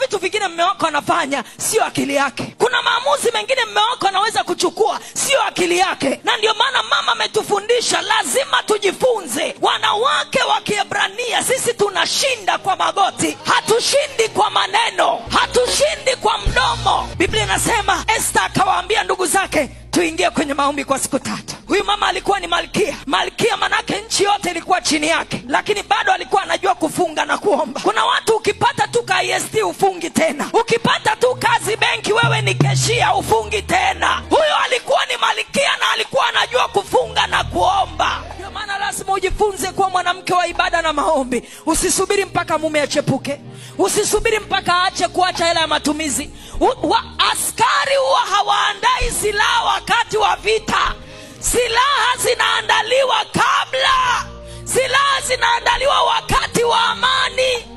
vitu vingine mme wako anafanya sio akili yake kuna maamuzi mengine mme wako anaweza kuchukua sio akili yake na ndio maana mama ametufundisha lazima tujifunze wanawake wa kiebrania sisi tunashinda kwa magoti hatushindi kwa maneno hatushindi kwa mdomo biblia inasema esta akawaambia ndugu zake tuingie kwenye maombi kwa siku tatu huyu mama alikuwa ni malkia malkia manake nchi yote ilikuwa chini yake lakini bado alikuwa anajua kufunga na kuomba kuna watu ukipata tu ka ist ufungi tena ukipata tu kazi benki wewe ni keshia ufungi tena huyo alikuwa ni malkia na alikuwa anajua kufunga na kuomba ndio maana lazima ujifunze kuwa mwanamke wa ibada na maombi usisubiri mpaka mume achepuke usisubiri mpaka aache kuacha hela ya matumizi U, wa, askari huwa hawaandai silaha wakati wa vita silaha zinaandaliwa kabla silaha zinaandaliwa wakati wa amani